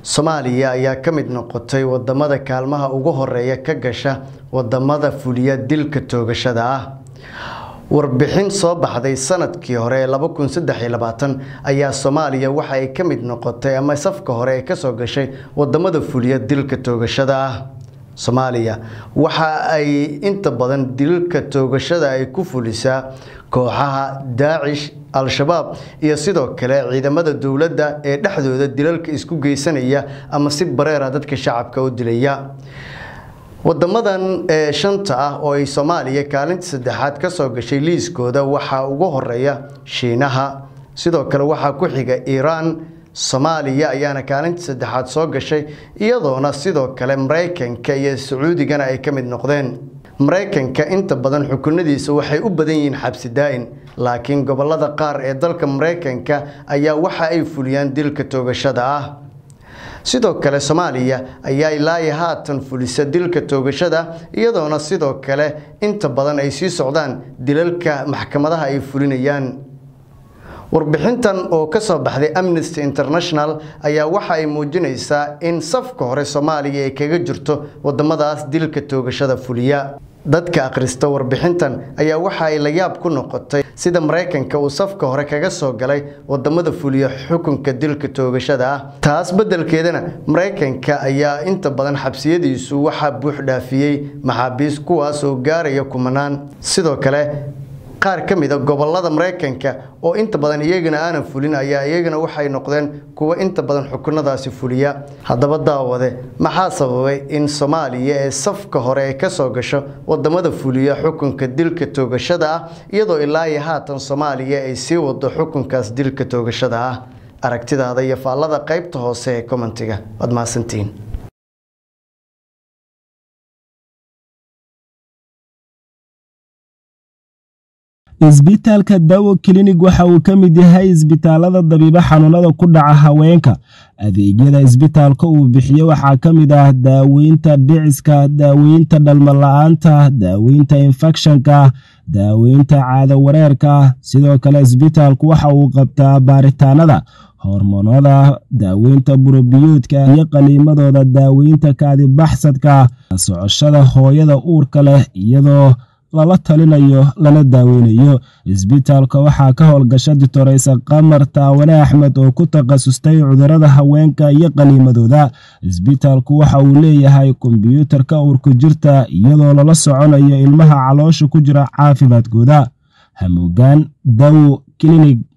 soomaaliya ayaa ka mid noqotay wadamada kaalmaha ugu horeeya ka gasha wadamada fuliya dilka toogashada ah warbixin soo baxday sanadkii hore ee laba kun saddex iyo labaatan ayaa soomaaliya waxa ay ka mid noqotay ama safka hore ay kasoo gashay wadamada fuliya dilka toogashada ah soomaaliya waxa ay inta badan dilka toogashada ay ku fulisaa kooxaha daacish al-shabaab iyo sidoo kale ciidamada dowladda ee dhexdooda dilalka isku geysanaya ama si bareera dadka shacabka u dilaya wadamadan ee shanta ah oo ay soomaaliya kaalinta saddexaad kasoo gashay liiskooda waxaa ugu horeeya shiinaha sidoo kale waxaa ku xiga iiraan soomaaliya ayaana kaalinta saddexaad soo gashay iyadoona sidoo kale maraykanka iyo sacuudigana ay ka mid noqdeen maraykanka inta badan xukunadiisa waxay u badan yihiin xabsi daa-in laakiin gobolada qaar ee dalka maraykanka ayaa waxa ay fuliyaan dilka toogashada ah sidoo kale soomaaliya ayaa ilaayi haatan fulisa dilka toogashada iyadoona sidoo kale inta badan ay sii socdaan dilalka maxkamadaha ay fulinayaan warbixintan oo kasoo baxday amnesty international ayaa waxa ay muujinaysaa in safka hore soomaaliya ay kaga jirto wadamadaas dilka toogashada fuliya dadka akhrista warbixintan ayaa waxa ay la yaab ku noqotay sida maraykanka uu safka hore kaga soo galay wadamada fuliya xukunka dilka toogashada ah taas beddelkeedana maraykanka ayaa inta badan xabsiyadiisu waxaa buux dhaafiyey maxaabiis kuwaas oo gaaraya kumanaan sidoo kale qaar ka mid a gobolada maraykanka oo inta badan iyagana aanan fulin ayaa iyagana waxay noqdeen kuwa inta badan xukunadaasi fuliya haddaba daawade maxaa sababay in soomaaliya ee safka hore ay kasoo gasho wadamada fuliya xukunka dilka toogashada ah iyadoo ilaa iyo haatan soomaaliya ay sii wado xukunkaas dilka toogashada ah aragtidaada iyo faallada qaybta hoose ee commentiga waad mahadsantihiin isbitaalka dawo klinig waxa uu ka mid yahay isbitaalada dabiibo xanuunada ku dhaca haweenka adeegyada isbitaalka uu bixiyo waxaa ka mid ah daaweynta dhiciska daaweynta dhalmala-aanta daaweynta infekshanka daaweynta caado wareerka sidoo kale isbitaalku waxa uu qabtaa baaritaanada hormoonada daaweynta burobiyoodka iyo qaliimadooda daaweynta kaadibaxsadka socoshada hooyada uurka leh iyadoo lala talinayo lana daaweynayo isbitaalka waxaa ka howlgasha ditoreysa qamar taawane axmed oo ku takhasustay cudurada haweenka iyo qaniimadooda isbitaalku waxa uu leeyahay kombyuutarka uurku jirta iyadoo lala soconayo ilmaha caloosha ku jira caafimaadkooda hamuugaan dawo klinig